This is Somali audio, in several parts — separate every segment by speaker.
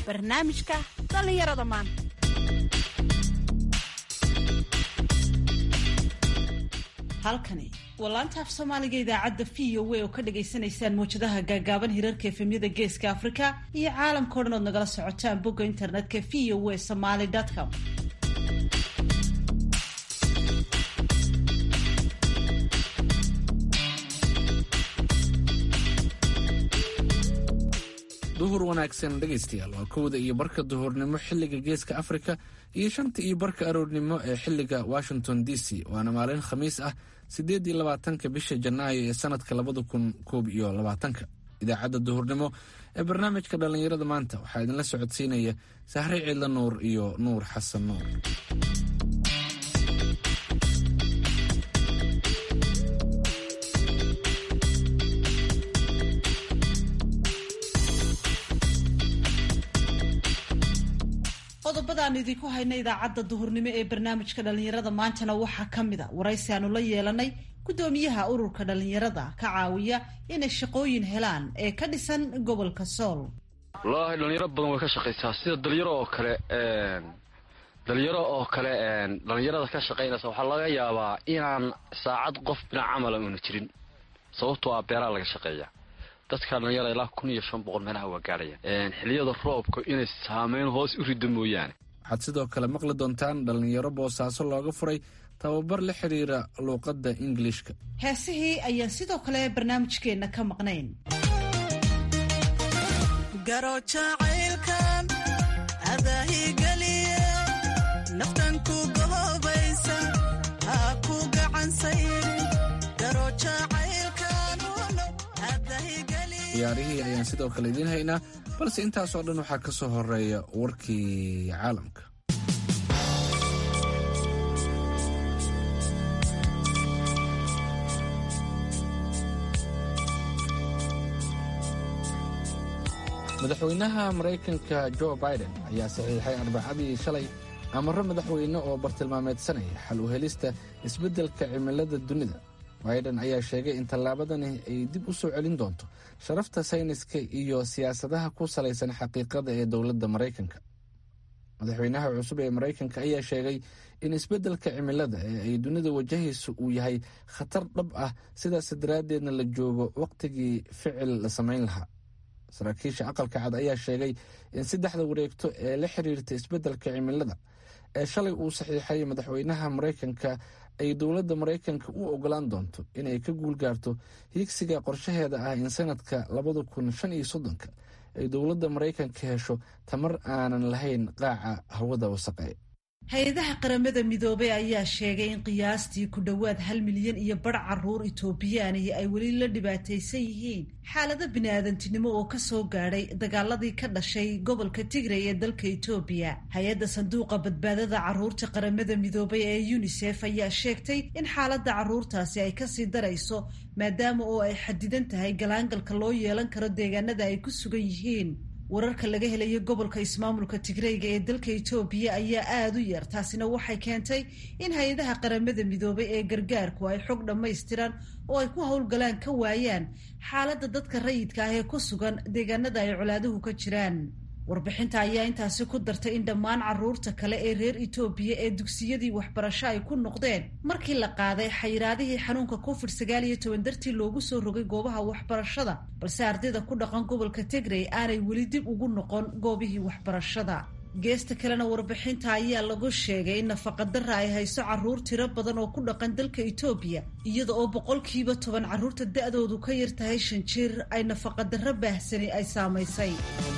Speaker 1: barnaamijka dhallinyarada maanta halkani waa laanta af soomaaliga idaacadda v o a oo ka dhagaysanaysaan mawjadaha gaagaaban hirarka efemyada geeska afrika iyo caalamkao dhan ood nagala socotaan bogga internetka v o a somaly com
Speaker 2: duhur wanaagsan dhegaystayaal waa kowda iyo barka duhurnimo xilliga geeska afrika iyo shanta iyo barka aroornimo ee xilliga washington d c waana maalin khamiis ah siddeed iyo labaatanka bisha janaayo ee sanadka labada kun koob iyo labaatanka idaacadda duhurnimo ee barnaamijka dhallinyarada maanta waxaa idinla socodsiinaya sahre ciidla nuur iyo nuur xasan nuur
Speaker 1: qodobadaan idinku hayna idaacadda duhurnimo ee barnaamijka dhallinyarada maantana waxaa ka mid a waraysi aanu la yeelanay guddoomiyaha ururka dhallinyarada ka caawiya inay shaqooyin helaan ee ka dhisan gobolka sool
Speaker 3: wallaahi dhalinyaro badan way ka shaqaysaa sida dhalinyaro oo kale dhalinyaro oo kale dhalinyarada ka shaqaynaysa waxaa laga yaabaa inaan saacad qof dhinac camala una jirin sababtoo ah beeraha laga shaqeeya dadka dhalinyara ilaa kun iyo shan boqol meelaha waa gaarhaya xiliyada roobka inay saameyn hoos u rido mooyaane
Speaker 2: waxaad sidoo kale maqli doontaan dhallinyaro boosaaso looga furay tababar la xiriira luuqadda ingiliishka
Speaker 1: heesihii ayaan sidoo kale barnaamijkeenna ka maqnayn
Speaker 2: ciyaarihii ayaan sidoo kale idiin haynaa balse intaasoo dhan waxaa ka soo horeeya warkii caalamka madaxweynaha maraykanka jo biden ayaa saxiixay arbacadii shalay amaro madaxweyne oo bartilmaameedsanaya xal u helista isbeddelka cimilada dunida biden ayaa sheegay in tallaabadani ay dib u soo celin doonto sharafta sayniska iyo siyaasadaha ku salaysan xaqiiqada ee dowladda maraykanka madaxweynaha cusub ee maraykanka ayaa sheegay in isbeddelka cimilada ee ay dunida wajahayso uu yahay khatar dhab ah sidaas daraaddeedna la joogo wakhtigii ficil la samayn lahaa saraakiisha aqalka cad ayaa sheegay in saddexda wareegto ee la xiriirta isbeddelka cimilada ee shalay uu saxiixay madaxweynaha maraykanka ay dowladda maraykanka u ogolaan doonto inay ka guul gaarto hiigsiga qorshaheeda ah in sanadka labada kun shan iyo soddonka ay dowladda maraykanka hesho tamar aanan lahayn qaaca hawada wasaqe
Speaker 1: hay-adaha qaramada midoobay ayaa sheegay in qiyaastii ku dhowaad hal milyan iyo bar caruur itoobiyaanihi ay weli la dhibaataysan yihiin xaalado bini-aadantinimo oo kasoo gaadhay dagaaladii ka dhashay gobolka tigray ee dalka itoobiya hay-adda sanduuqa badbaadada caruurta qaramada midoobay ee unisef ayaa sheegtay in xaaladda caruurtaasi ay kasii darayso maadaama oo ay xadidan tahay galaangalka loo yeelan karo deegaanada ay ku sugan yihiin wararka laga helayo gobolka ismaamulka tigreyga ee dalka itoobiya ayaa aada u yar taasina waxay keentay in hay-adaha qaramada midoobay ee gargaarku ay xog dhammaystiran oo ay ku howlgalaan ka waayaan xaaladda dadka rayidka ah ee ku sugan deegaanada ay colaaduhu ka jiraan warbixinta ayaa intaasi ku dartay in dhammaan caruurta kale ee reer itoobiya ee dugsiyadii waxbarasho ay ku noqdeen markii la qaaday xayiraadihii xanuunka covid sagaal iyo toban dartii loogu soo rogay goobaha waxbarashada balse ardayda ku dhaqan gobolka tigrey aanay weli dib ugu noqon goobihii waxbarashada geesta kalena warbixinta ayaa lagu sheegay in nafaqadara ay hayso caruur tiro badan oo ku dhaqan dalka itoobiya iyada oo boqolkiiba toban caruurta da-doodu ka yar tahay shan jir ay nafaqadaro baahsani ay saamaysay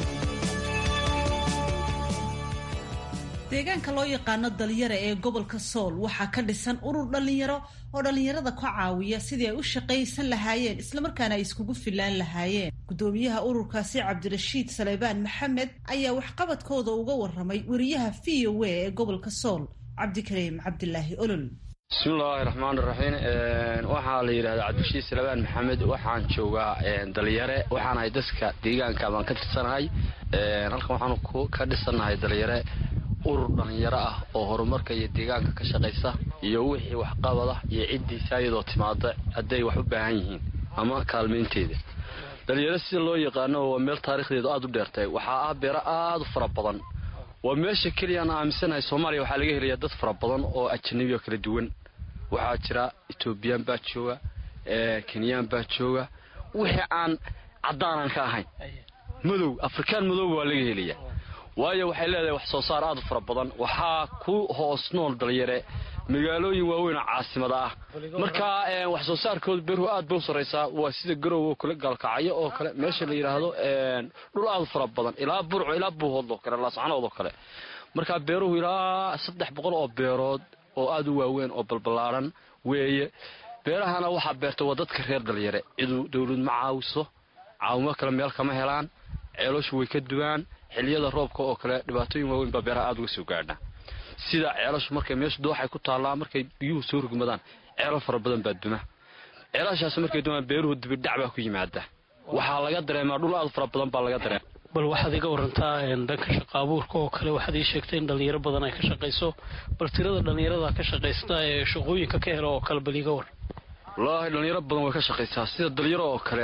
Speaker 1: deegaanka loo yaqaano dalyara ee gobolka sool waxaa ka dhisan urur dhallinyaro oo dhallinyarada ka caawiya sidii ay u shaqaysan lahaayeen islamarkaana ay iskugu filaan lahaayeen guddoomiyaha ururkaasi cabdirashiid saleybaan maxamed ayaa waxqabadkooda uga waramay weriyaha v o a ee gobolka sool cabdikariim cabdilaahi olol
Speaker 3: bismillaahi raxmaan raxiim waxaa la yidhahdaa cabdirashiid salebaan maxamed waxaan joogaa dalyare waxaan ahay dadka deegaanka baan ka tirsanahay halkan waxaanu ka dhisanahay dalyare urur dhallinyaro ah oo horumarka iyo deegaanka ka shaqaysa iyo wixii waxqabada iyo ciddiisa iyadoo timaada hadday wax u baahan yihiin ama kaalmaynteeda dhalinyaro sida loo yaqaano waa meel taarikhdeedu aada u dheertay waxaa ah beero aada u fara badan waa meesha keliya aan aaminsanahay soomaaliya waxaa laga helayaa dad fara badan oo ajanabi oo kala duwan waxaa jira etoobiyaan baa jooga kenyaan baa jooga wixii aan caddaanan ka ahayn madow afrikaan madowba waa laga helayaa waayo waxay leedahay wax soo saar aada u fara badan waxaa ku hoos nool dalyare magaalooyin waaweyn oo caasimada ah marka wax soo saarkooda beruhu aad ba u sarraysaa waa sida garow oo kale gaalkacyo oo kale meesha la yidhaahdo dhul aada u fara badan ilaa burco ilaa buuhood oo kale laascanood oo kale marka beeruhu ilaa saddex boqol oo beerood oo aada u waaweyn oo balballaaran weeye beerahana waxaa beerta waa dadka reer dalyare cidu dawlad ma caawiso caawimo kale meel kama helaan ceeloshu way ka duwaan xiliyada roobka oo kale dhibaatooyin waaweyn baa beeraha aada uga soo gaadha sida ceelashu markay meeshu dooxay ku taallaa markay biyuhu soo rugmadaan ceelal fara badan baa duma ceelashaas markay dumaan beeruhu dibidhac baa ku yimaada waxaa laga dareemaa dhul aada fara badan baa laga dareema
Speaker 4: bal waxaad iga warantaa dhanka shaqa abuurka oo kale waxaad ii sheegtay in dhalinyaro badan ay ka shaqayso bal tirada dhalinyarada ka shaqaysta ee shaqooyinka ka hela oo kale bal iga war
Speaker 3: wallaahi dhalinyaro badan way ka shaqaysaa sida dalyaro oo kale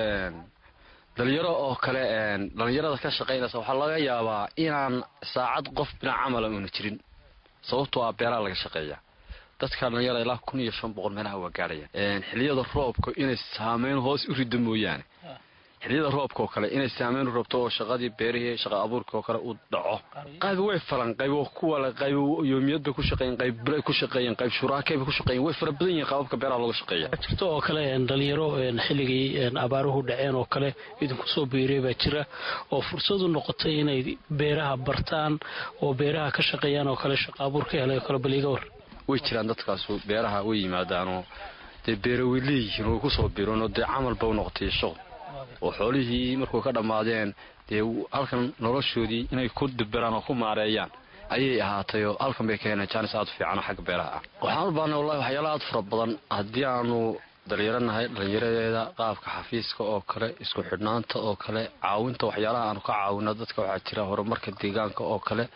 Speaker 3: dhalinyaro oo kale dhalinyarada ka shaqaynaysa waxaa laga yaabaa inaan saacad qof binac camala uuna jirin sababtoo ah beeraha laga shaqeeya dadka dhalinyara ilaa kun iyo shan boqol meelaha waa gaadhaya xiliyada roobka inay saameyn hoos u rido mooyaane xiliyada roobka oo kale inay saameyn u rabto oo shaqadii beerihii shaqa abuurka oo kale uu dhaco qayb way falan qayb kuwale qayb yoomiyad bay ku shaqeeyeen qayb bilay ku shaqeeyeen qayb shuraakay bay ku shaqeeyeen way fara badan yihiin qaababka beeraha looga shaqeeya
Speaker 4: jirto oo kale dhalinyaro xilligii abaaruhu dhaceen oo kale idinku soo biiray baa jira oo fursad u noqotay inay beeraha bartaan oo beeraha ka shaqeeyaan oo kale shaqa abuur ka helay oo kale bal iga war
Speaker 3: way jiraan dadkaasu beeraha way yimaadaanoo dee beera way leeyihiin way kusoo biiranoo dee camalba u noqotay shaqo oo xoolihii markuu ka dhammaadeen dee halkan noloshoodii inay ku dibiraan oo ku maareeyaan ayay ahaatay oo halkan bay ka heleen jaanis aada u fiican oo xagga beeraha ah waxaan u baahnay wallahi waxyaala aada fara badan haddii aanu dhalinyaro nahay dhalinyaradeeda qaabka xafiiska oo kale isku xidhnaanta oo kale caawinta waxyaalaha aanu ka caawino dadka waxaa jira horumarka deegaanka oo kale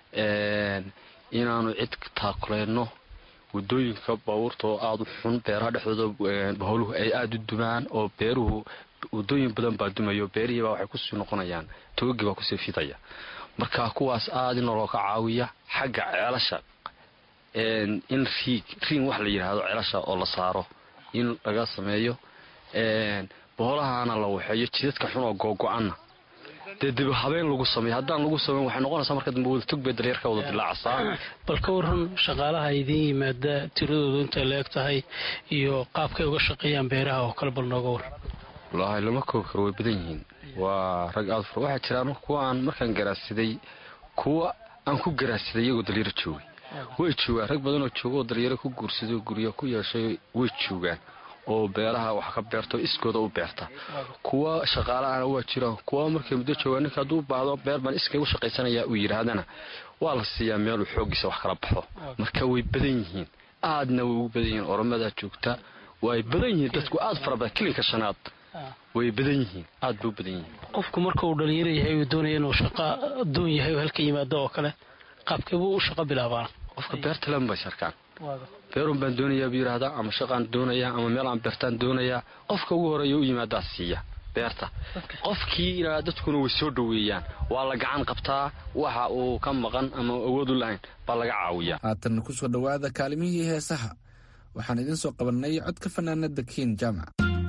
Speaker 3: inaanu cid taakuleyno wadooyinka baabuurta oo aada u xun beeraha dhexdooda baholuhu ay aada u dumaan oo beeruhu wadooyin badan baa dumayo beerihiibaa waxay kusii noqonayaan toogii baa kusii fidaya marka kuwaas aada in looga caawiya xagga ceelasha in riig riin wax la yidhaahdo ceelasha oo la saaro in laga sameeyo boholahana la waxeeyo jidadka xun oo googo-ana dee dib habeen lagu sameeyo haddaan lagu sameyn waxay noqonaysaa marka dambe wada tog bay dalyarka wada dilaacasaa
Speaker 4: bal ka waran shaqaalaha idiin yimaada tiradoodu intay la eg tahay iyo qaabkay uga shaqeeyaan beeraha oo kale bal nooga war
Speaker 3: wallaahi lama koobi karo way badan yihiin waa rag aada fur waxaa jiraan kuwa aan markaan garaasiday kuwa aan ku garaasiday iyagoo dalyaro joogay way joogaan rag badanoo jooga oo dalyaro ku guursaday oo guryo ku yeeshay way joogaan oo beeraha wax ka beerta oo iskooda u beerta kuwa shaqaalaana waa jiraan kuwa markay muddo joogaan ninka hadduu baahdo beer baan iskay u shaqaysanaya uu yidhaahdana waa la siiyaa meeluu xooggiisa wax kala baxo marka way badan yihiin aadna way ugu badan yihiin oramadaa joogta way badan yihiin dadku aada fara badan kilinka shanaad way badan yihiin aada bay u badan yihiin
Speaker 4: qofku marka uu dhalinyaro yahay uu doonaya inuu shaqa doon yahay oo halka yimaado oo kale qaabkee buu u shaqo bilaabaan
Speaker 3: qofka beerta lama bay sharkaan beerun baan doonayaa buu yidhaahdaa ama shaqaan doonayaa ama meel aan beertaan doonayaa qofka ugu horeeya u yimaadaa siiya beerta qofkiina dadkuna way soo dhoweeyaan waa la gacan qabtaa waxa uu ka maqan ama awood u lahayn baa laga caawiyaa
Speaker 2: haatan kusoo dhowaada kaalimihii heesaha waxaan idiin soo qabannay codka fanaanada kiin jaamac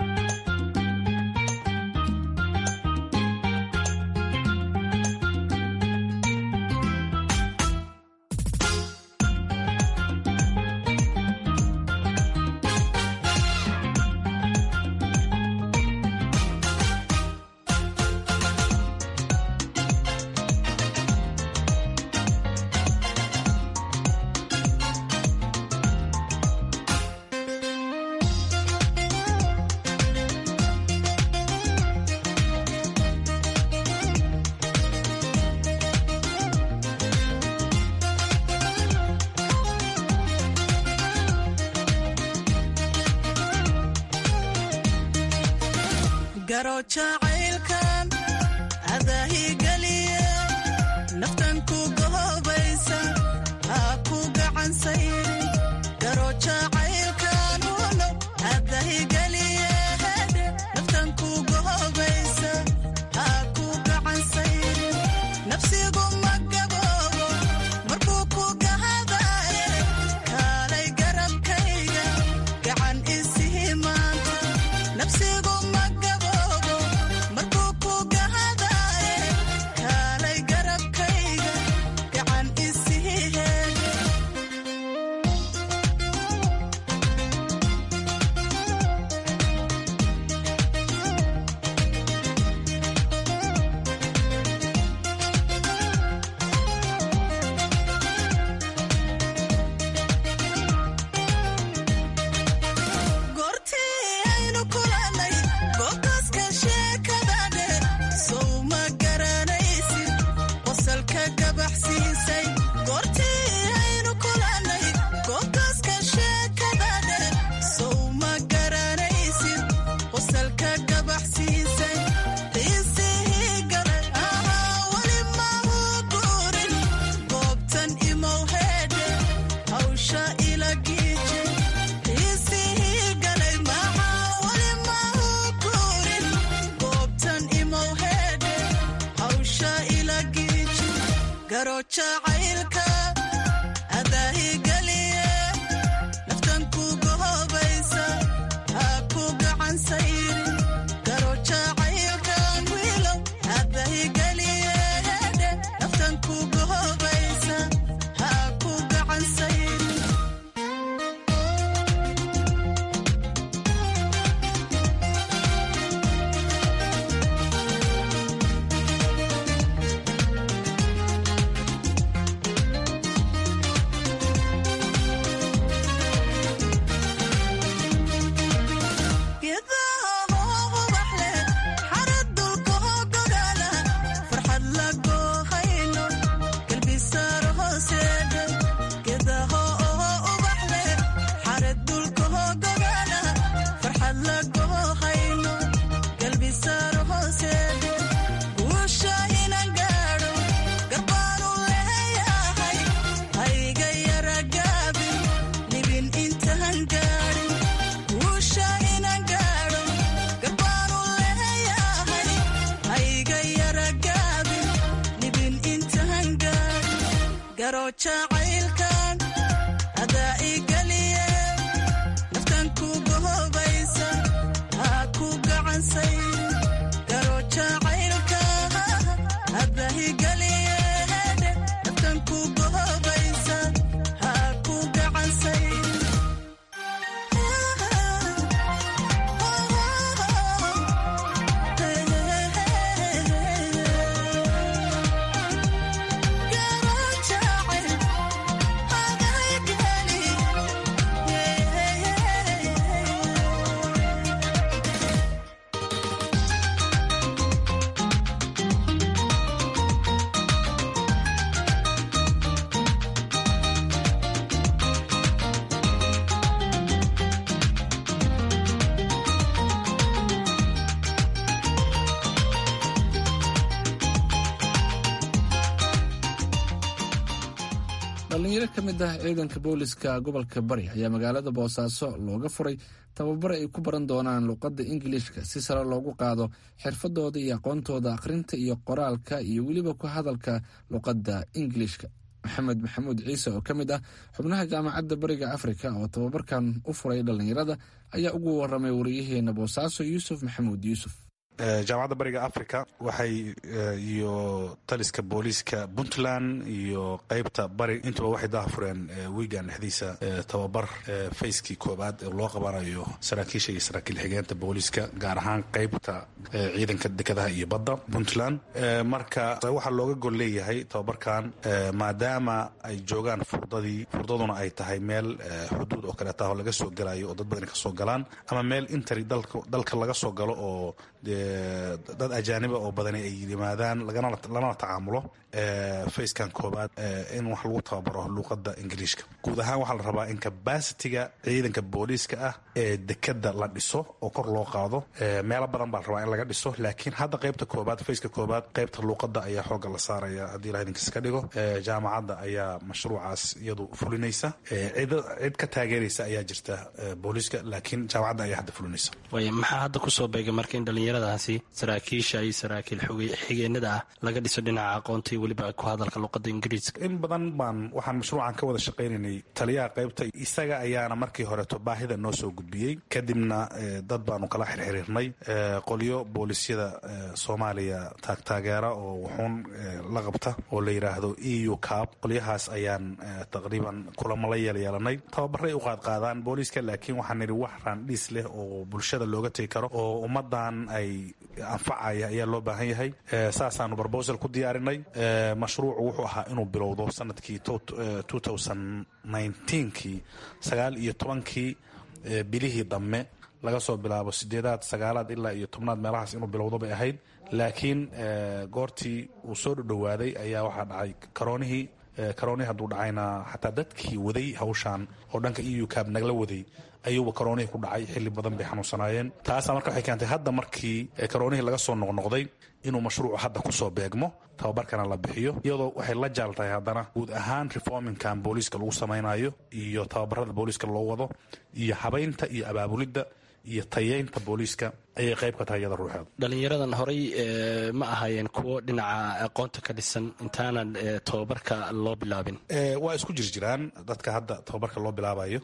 Speaker 5: garo jacaylkan adaahigeliye naftan ku gohobaysa ha ku gacansayri garo jacaylkan uno adahigeliye naftan ku gohobaysa jacaylka adaahigeliye naftan kuga hobaysa ha ku gacan sayrin garo jacaylkan wiilow adaahigeliye naftan kuga hobaysa ha ku gacan sayrin geedaha ubax leh xarad dulka hogogala farxad lagoohayno galbisaar hooseedhe geedaha ubax leh xarad dulka hogogala farxad lagoohayno galbisaar hooseedhe guusha inan gaadho garbaanu leeyahay hayga yara gaabin libin intaan gaadhin guusha inan gaadho garbaanu leeyahay hayga yara gaabin libin intaan gaadhin garo jacaylkan adaa igeliye naftan kuga hobaysa ha ku gacan sayrin garo jacaylka adaa igeliye naftan kuga hobaysa ha ku gacan sayrin
Speaker 2: dhalinyaro ka mid ah ciidanka booliska gobolka bari ayaa magaalada boosaaso looga furay tababar ay ku baran doonaan luqadda ingiliishka si sare loogu qaado xirfadooda iyo aqoontooda akhrinta iyo qoraalka iyo weliba ku hadalka luqadda ingiliishka maxamed maxamuud ciise oo ka mid ah xubnaha jaamacadda bariga afrika oo tababarkan u furay dhalinyarada ayaa ugu waramay wariyaheena boosaaso yuusuf maxamuud yuusuf
Speaker 6: jaamacadda bariga africa waxay iyo taliska booliiska puntland iyo qeybta bari intuba waxay dahafureen wiigan dhexdiisa tababar fayskii koobaad ee loo qabanayo saraakiisha iyo saraakiil xigeenta booliiska gaar ahaan qeybta ciidanka dekedaha iyo badda puntland marka waxaa looga gol leeyahay tababarkan maadaama ay joogaan furdadii furdaduna ay tahay meel xuduud oo kaleeta oo laga soo galayo oo dad badani kasoo galaan ama meel intari dalka laga soo galo oo dad ajaaniba oo badani ay yimaadaan lanala tacaamulo facekan koobaad in wax lagu tababaro luuqada ingiliishka guud ahaan waxaa la rabaa in kabasitiga ciidanka booliiska ah ee dekada la dhiso oo kor loo qaado meelo badan baa la rabaa in laga dhiso laakiin hadda qeybta koobaad faceka koobaad qeybta luuqada ayaa xooga la saaraya haddii ilaha idinkas ka dhigo jaamacadda ayaa mashruucaas iyadu fulinaysa cid ka taageeraysa ayaa jirta booliiska laakiin jaamacadda ayaa hadda fulinaysa
Speaker 4: maxaa hadda kusoo beegay marka in dhallinyaradaasi saraakiisha iyo saraakiil xigeenada ah laga dhiso dhinaca aqoonta iyo weliba ku hadalka luqada ingiriiska
Speaker 6: in badan baan waxaan mashruucan ka wada shaqaynaynay taliyaha qaybta isaga ayaana markii horeeto baahida noo soo gudbiyey kadibna dad baanu kala xirxiriirnay qolyo boolisyada soomaaliya taagtaageera oo wuxuun la qabta oo la yidhaahdo e u cab qolyahaas ayaan taqriiban kulamo la yeelyeelanay tababaray u qaadqaadaan booliiska laakiin waxaan nidhi wax raandhiis leh oo bulshada looga tegi karo oo ummadan ay anfacaya ayaa loo baahan yahay saasaanu brobosal ku diyaarinay mashruucu wuxuu ahaa inuu bilowdo sanadkii kii sagaal iyo tobankii bilihii dambe laga soo bilaabo sideedaad sagaalaad ilaa iyo tobnaad meelahaas inuu bilowdo bay ahayd laakiin goortii uu soo dhodhowaaday ayaa waxaa dhacay karoonihii karoonihii hadduu dhacayna xataa dadkii waday hawshan oo dhanka eu cab nagala waday ayuuba karoonihii ku dhacay xilli badan bay xanuunsanaayeen taasaa marka waxay keentay hadda markii karoonihii laga soo noqnoqday inuu mashruucu hadda kusoo beegmo tababarkana la bixiyo iyadoo waxay la jaal tahay haddana guud ahaan reforminkan booliiska lagu samaynayo iyo tababarada booliiska loo wado iyo habaynta iyo abaabulidda iyo tayeynta booliiska ayay qayb ka tahay iyada ruuxeeda
Speaker 7: dhalinyaradan horey ma ahaayeen kuwo dhinaca aqoonta ka dhisan intaanan tababarka loo bilaabin
Speaker 6: waa isku jir jiraan dadka hadda tababarka loo bilaabayo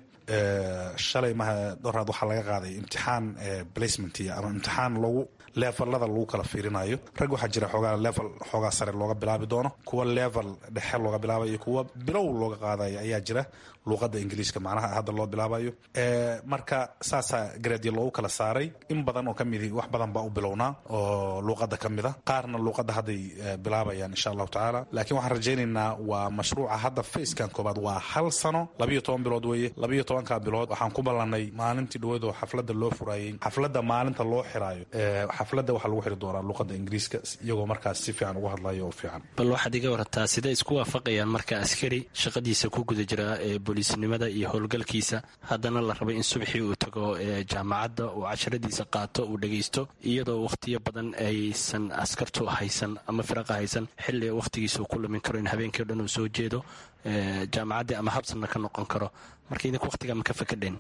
Speaker 6: shalay maha doraad waxaa laga qaaday imtixaan placement ama imtixaan lagu levelada lagu kala fiirinayo rag waxaa jira xoogaa level xoogaa sare looga bilaabi doono kuwa level dhexe looga bilaabayo kuwa bilow looga qaadayo ayaa jira luuqada ingiliiska macnaha hadda loo bilaabayo marka saasaa gareedya loogu kala saaray in badan oo kamidi wax badan baa u bilownaa oo luuqada ka mid a qaarna luuqada hadday bilaabayaan insha allahu tacaala laakiin waxaan rajaynaynaa waa mashruuca hadda facekan koobaad waa hal sano labayo toban bilood weeye labayo tobanka bilood waxaan ku ballanay maalintii dhaweed oo xaflada loo furaayey xaflada maalinta loo xiraayo xaflada waxaa lagu xiri doonaa luuqada ingiriiska iyagoo markaas si fiican ugu hadlayo oo fiican
Speaker 7: bal waxaad iga warataa sidee isku waafaqayaan marka askari shaqadiisa ku guda jira booliisnimada iyo howlgalkiisa haddana la rabay in subxii uu tago jaamacadda uu casharadiisa qaato uu dhagaysto iyadoo wakhtiyo badan aysan askartu haysan ama firaqa haysan xilli wakhtigiisa uu ku lumin karo in habeenkii o dhan uu soo jeedo jaamacaddii ama habsanna ka noqon karo marka idinku wakhtigaa ma ka fakadheen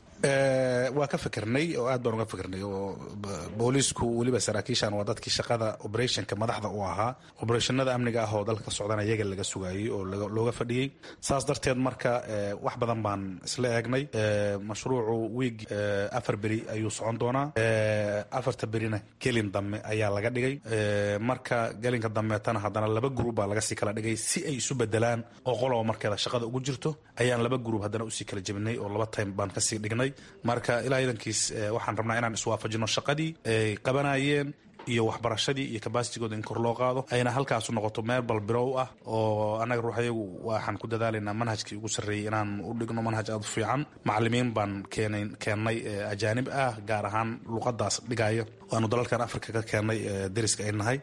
Speaker 6: waa ka fikirnay oo aad baan uga fikirnay oo booliisku weliba saraakiishan waa dadkii shaqada operationka madaxda u ahaa operationada amniga ah oo dalka ka socdana iyaga laga sugayey oo looga fadhiyey saas darteed marka wax badan baan isla eegnay mashruucu wiig afar beri ayuu socon doonaa afarta berina gelin dambe ayaa laga dhigay marka gelinka dambeetana haddana laba gruub baa laga sii kala dhigay si ay isu bedelaan oo qoloba markeeda shaqada ugu jirto ayaan laba gruub haddana usii kala jebinay oo laba time baan kasii dhignay marka ilaa idankiis waxaan rabnaa inaan iswaafajino shaqadii ay qabanayeen iyo waxbarashadii iyo kabaasitigooda in kor loo qaado ayna halkaasu noqoto meel balbirow ah oo annaga ruuxayagu waxaan ku dadaalaynaa manhajkii ugu sarreeyey inaan u dhigno manhaj aad u fiican macalimiin baan keenay keennay ajaanib ah gaar ahaan luuqadaas dhigaya waanu dalalkan africa ka keennay deriska ay nahay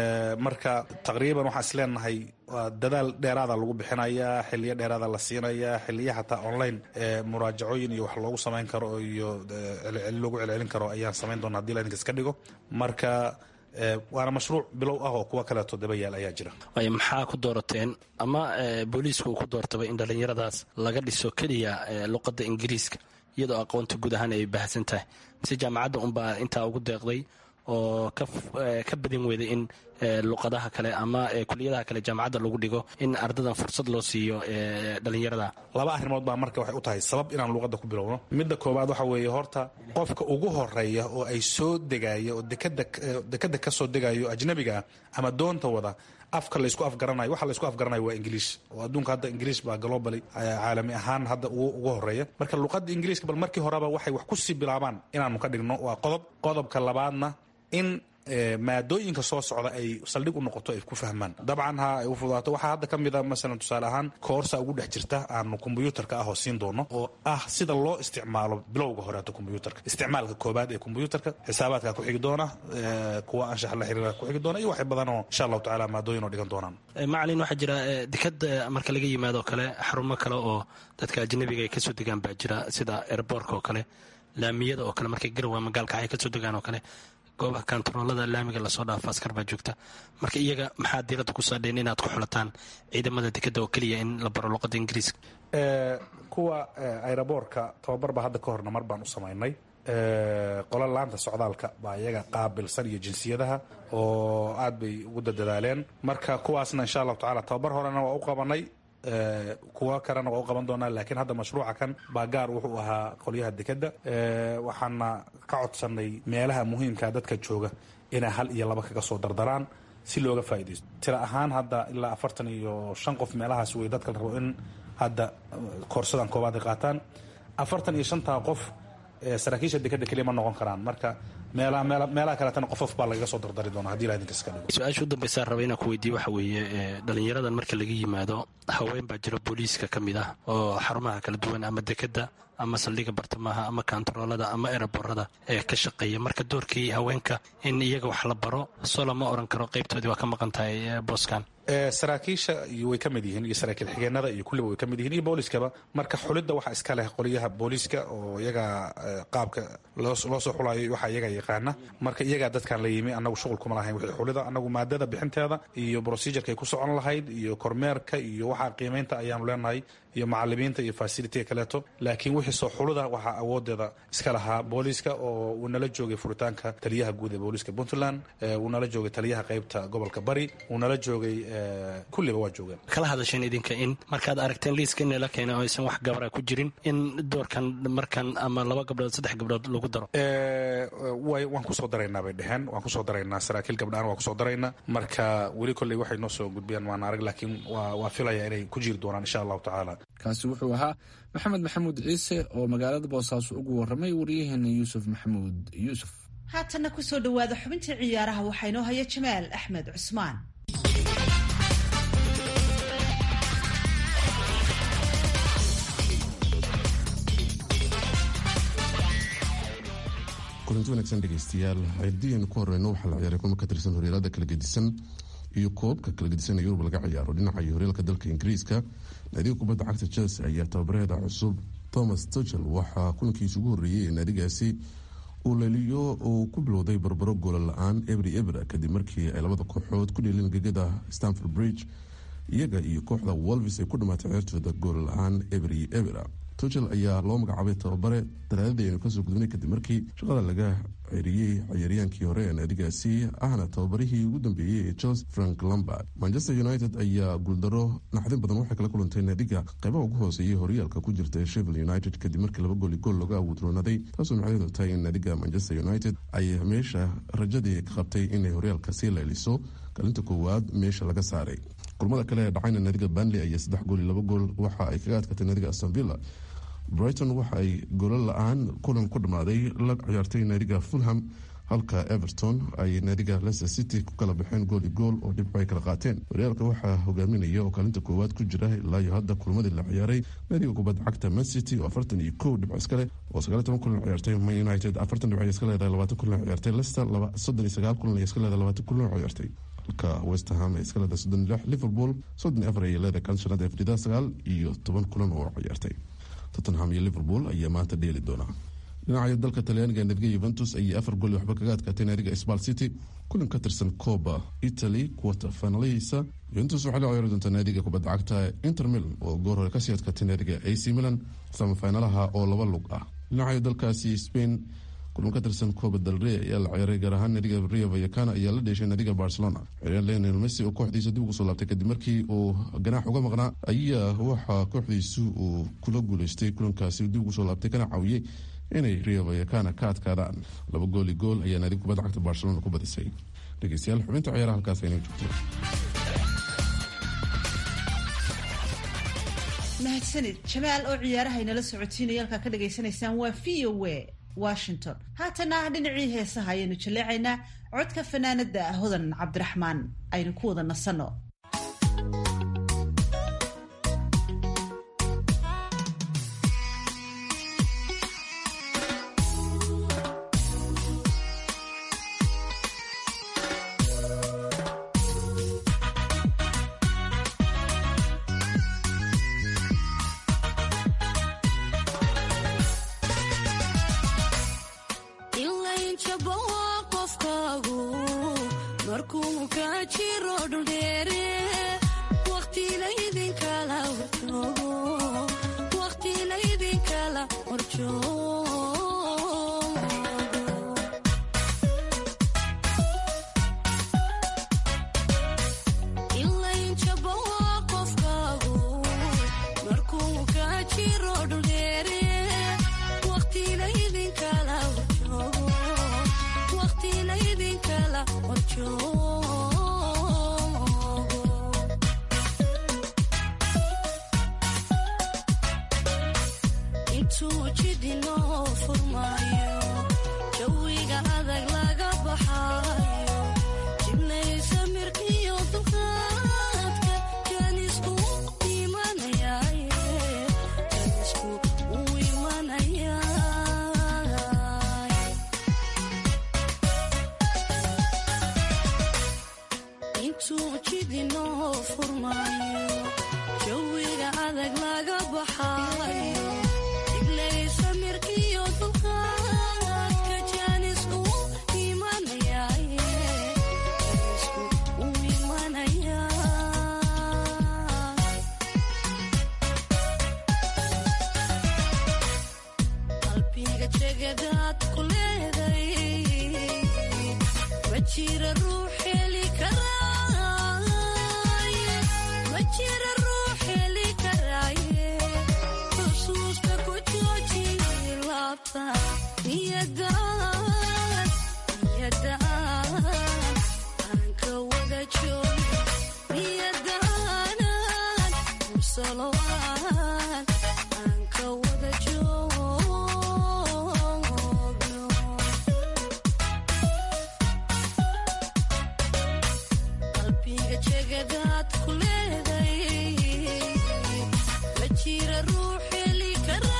Speaker 6: marka taqriiban waxaan isleenahay waa dadaal dheeraada lagu bixinayaa xiliyo dheeraada la siinayaa xiliya xataa online muraajacooyin iyo wax loogu samayn karo iyo loogu celcelin karo ayaan samayn doona hadii laidinkas ka dhigo marka waana mashruuc bilow ah oo kuwa kaleeto daba yaal ayaa jira
Speaker 7: waayo maxaa ku doorateen ama booliisku uu ku doortaba in dhallinyaradaas laga dhiso keliya luqadda ingiriiska iyadoo aqoonta guud ahaan ay baahsan tahay mise jaamacadda unbaa intaa ugu deeqday oo ka badin weyday in luqadaha kale ama kuliyadaha kale jaamacadda lagu dhigo in ardadan fursad loo siiyo dhalinyarada
Speaker 6: laba arrimood baa marka waxay u tahay sabab inaan luuqadda ku bilowno midda koowaad waxa weeye horta qofka ugu horeeya oo ay soo degaya oo dekada ka soo degayo ajnabiga ama doonta wada afka laysku afgaranayo waxa laysku afgaranayo waa ingiliish oo adduunka hadda ingiliish baa globally caalami ahaan hadda ugu horeeya marka luuqadda ingiliiska bal markii horeba waxay wax kusii bilaabaan inaanu ka dhigno waa qodob qodobka labaadna in maadooyinka soo socda ay saldhig u noqoto ay ku fahmaan dabcan ha ay u fudaato waxaa hadda ka mid a masalan tusaale ahaan koorsa ugu dhex jirta aanu kombyuutarka ah oo siin doono oo ah sida loo isticmaalo bilowga horeeto kombyuutarka isticmaalka koobaad ee kombyuutarka xisaabaadka ku xigi doona kuwa anshax la xiriira ku xigi doona iyo wax badanoo insha allahu tacala maadooyin oo dhigan doonaan
Speaker 7: macalin waxaa jira dekad marka laga yimaado kale xarumo kale oo dadka ajnabiga ay kasoo degaan baa jira sida airboorka oo kale laamiyada oo kale markay garowa magaalka ay kasoo degaan oo kale goobaha kantaroolada laamiga lasoo dhaafo askar baa joogta marka iyaga maxaa diiradda ku saadheen inaad ku xulataan ciidamada dekadda oo keliya in la baro luqadda ingiriiska
Speaker 6: kuwa aeroboorka tababar baa hadda ka horna mar baan u samaynay qola laanta socdaalka baa iyaga qaabilsan iyo jinsiyadaha oo aad bay ugu dadadaaleen marka kuwaasna insha allahu tacala tababar horena waa u qabanay kuwa kalena waa u qaban doonaa laakiin hadda mashruuca kan baa gaar wuxuu ahaa qolyaha dekadda waxaana ka codsanay meelaha muhiimka dadka jooga inay hal iyo laba kaga soo dardaraan si looga faaidaysto tira ahaan hadda ilaa afartan iyo shan qof meelahaas wey dadka la rabo in hadda koorsadan koobaad ay qaataan afartan iyo shantaa qof saraakiisha dekadda keliya ma noqon karaan marka meelaha kaleetana qofof baa lagaga soo dardari doona hadii laidinkas ka dhigo
Speaker 7: su-aasha u dambaysaa raba inaan ku weydiiye waxa weeye dhalinyaradan marka laga yimaado haween baa jira booliiska ka mid ah oo xarumaha kala duwan ama dekadda ama saldhiga bartamaha ama kantaroolada ama ereborada ee ka shaqeeya marka doorkii haweenka in iyaga wax la baro soo lama oran karo qaybtoodii waa ka maqan tahay booskan
Speaker 6: saraakiisha way ka mid yihiin iyo saraakiil xigeenada iyo kulliba way ka mid yihiin iyo booliskaba marka xulidda waxaa iska leh qoliyaha booliska oo iyaga qaabka loo soo xulayo waxaa iyaga yaqaana marka iyagaa dadkan la yimi annagu shuqul kuma lahayn wixii xulida annagu maadada bixinteeda iyo procedureka ay ku socon lahayd iyo kormeerka iyo waxaa qiimaynta ayaanu leenahay iyo macalimiinta iyo fasilitiga kaleeto laakiin wixii soo xuluda waxaa awoodeeda iska lahaa booliska oo uu nala joogay furitaanka taliyaha guud ee booliska puntland uu nala joogay taliyaha qaybta gobolka bari uu nala joogay kulliba waa joogeen
Speaker 7: kala hadasheen idinka in markaad aragteen liiska in la keena oo aysan wax gabara ku jirin in doorkan markan ama laba gabdhood saddex gabdhood lagu daro
Speaker 6: waan kusoo daraynaa bay dheheen waan kusoo daraynaa saraakiil gabdhaan waan kusoo daraynaa marka weli kolley waxay noo soo gudbiyaan waan arag laakiin waa filaya inay ku jiri doonaan insha allahu tacaala
Speaker 2: kaasi wuxuu ahaa maxamed maxamuud ciise oo magaalada boosaaso ugu warramay waryaheena yuusuf maxamuud yuusuf
Speaker 1: haatanna kusoo dhowaada xubintii ciyaaraha waxaa inoo haya jamaal axmed cusmaan
Speaker 8: kulanti wanaagsan dhegeystayaal cidiyan ku horeyno waxaa la ciyaaray kulmo ka tirsan horyaalada kala gedisan iyo koobka kala gedisan ee yurub laga ciyaaro dhinaca iyo horyaalka dalka ingiriiska naadiga kubadda cagta chelsea ayaa tababareeda cusub thomas tuchel waxaa kulankiisa ugu horreeyey ee naadigaasi uu leliyo uu ku bilowday barbaro goola la-aan ebri ebra kadib markii ay labada kooxood ku dheeleen gegada stanford bridge iyaga iyo kooxda wolvis ay ku dhamaatay ceertooda goola la-aan ebri ebra tuchel ayaa loo magacaabay tababare talaadadii aynu kasoo gudubnay kadib markii shaqada laga ceriyey ciyaaryaankii hore ee naadigaasi ahna tababarihii ugu dambeeyey ee chelsea frank lambard manchester united ayaa guuldaro naxdin badan waxay kala kulantay naadiga qeybaha ugu hooseeyay horyaalka ku jirta ee shevil united kadib markii laba gooli gool looga awoodroonaday taasoo macnaheedu tahay in naadiga manchester united ay meesha rajadii ka qabtay inay horyaalka sii leeliso kalinta koowaad meesha laga saaray kulmada kale ee dhacayna naadiga banley ayaa saddex gool iyo laba gool waxa ay kaga adkatay naadiga astonvilla brighton waxa ay goolo la-aan kulan ku dhammaaday la ciyaartay naadiga fulham halka everton ay naadiga leicester city ku kala baxeen gool i gool oo dhibco ay kala qaateen horyaalka waxaa hogaaminaya oo kaalinta koowaad ku jira ilaa iyo hadda kulmadii la ciyaaray naadiga kubadda cagta man city oo afartan iyo kow dhibco iskale oo sagaal toban kulan ciyaartay man united afartan dhibco iska leedahay labaatan kulan ciyaartay leicester soddon iyo sagaal kulan iska leedahay labaatan kulan ciyaartay halka westham ay iska leedahay soddon iyo lix liverpool soddon iyo afar ayay leedahay kaalinta shanaad ee fadhida sagaal iyo toban kulan oo ciyaartay tottenham iyo liverpool ayaa maanta dheeli doonaa dhinaca dalka talyaaniga naadiga yuventus ayay afar gool waxba kaga adkaatay naadiga sbal city kulan ka tirsan coba italy quarter finalihiisa yuventus waxay la ciyaari doontaa naadiga kubadda cagta inter milan oo goor hore kasii adkaatay naadiga ac milan samafinalaha oo laba lug ah dhinaca dalkaasi spain kulan ka tirsan coba dalrey ayaa la ciyaaray gaar ahaan naadiga rio vayakana ayaa la dheeshay naadiga barcelona ciyaaryahan lionel messi oo kooxdiisa dib ugu soo laabtay kadib markii uu ganaax uga maqnaa ayaa waxaa kooxdiisu uu kula guuleystay kulankaasi dib ugu soo laabtay kana caawiyey inay rio vayakana ka adkaadaan laba gooli gool ayaa naadiga kubadda cagta barcelona ku badisay dhegeystayaal xubinta ciyaaraha halkaas aynoo joogto
Speaker 1: mahadsanid jamaal oo ciyaaraha inala socotiinaya halkaa ka dhagaysanaysaan waa v o a washington haatana dhinacii heesaha ayaynu jaleecaynaa codka fanaanada hodan cabdiraxmaan aynu ku wada nasanno
Speaker 5: jegadaad ku leeday ma jira ruux heli karaaye ma jira ruux heli karaaye xusuusta ku jooji laabta niyadaan niyadaan aan ka wada joogi niyadaanan musalowaan aan ka wada joogno qalbiga jegadaad ku leeday ma jira ruux heli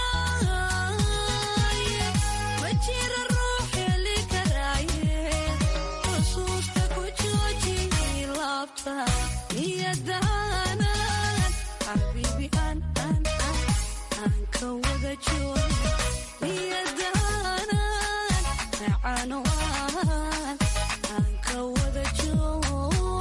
Speaker 5: karaaye ma jira ruux heli karaaye xusuusta ku jooji laabta niyadaanan xabiibi aan aan aan aan ka wada joogi niyadaanan macano aan aan ka wada joogno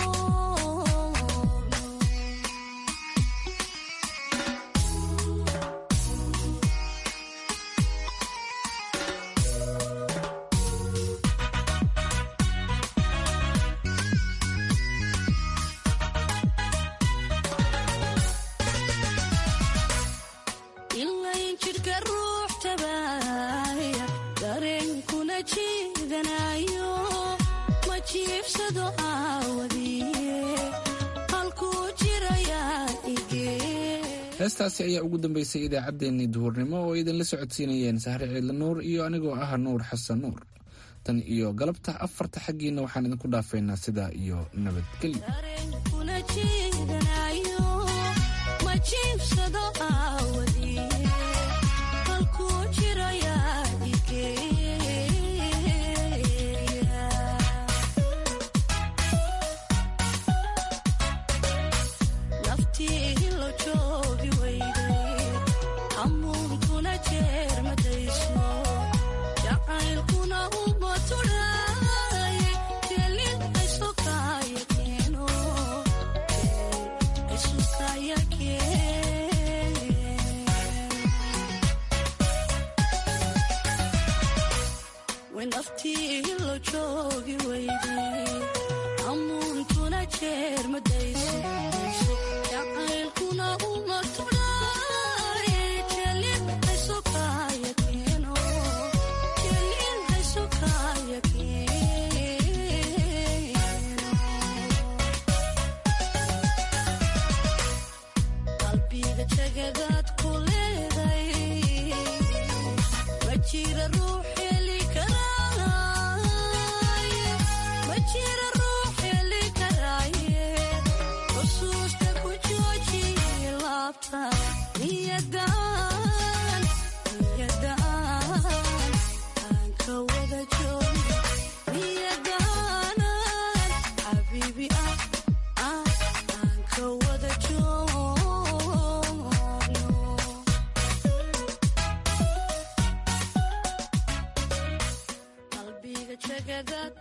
Speaker 5: ilayn jidhka ruux tabaaya dareenkuna jiidanayo ma jiibsado aawadiye halkuu jirayaa igee
Speaker 2: heestaasi ayaa ugu dambeysay idaacaddeenii duhurnimo oo idinla socodsiinayeen sahre ciidla nuur iyo anigoo ah nuur xasan nuur tan iyo galabta afarta xaggiina waxaan idinku dhaafaynaa sidaa iyo nabadgelyo
Speaker 5: dareenkuna jiidanayo ma jiibsado aawadiye halkuu jirayaa igeeya naftii lo joogi weyday hamuunkuna jeermadayso jacaylkuna uma tudhaaye jelin aysokaya keeno aysokaya keen naftii lo joogi weyday hamuunkuna jeermadayso jacaylkuna uma tudhaaye jelin aysokaya keeno jelin aysokaya keeno qalbiga jegadaad ku leeday ma jira ruux heli karaaye ma jira ruux heli karaaye xusuusta ku jooji laabta niyadaan niyadaan aan ka wada joogi niyadaanan xabiibi ah ah aan ka wada joogno qalbiga jegadaad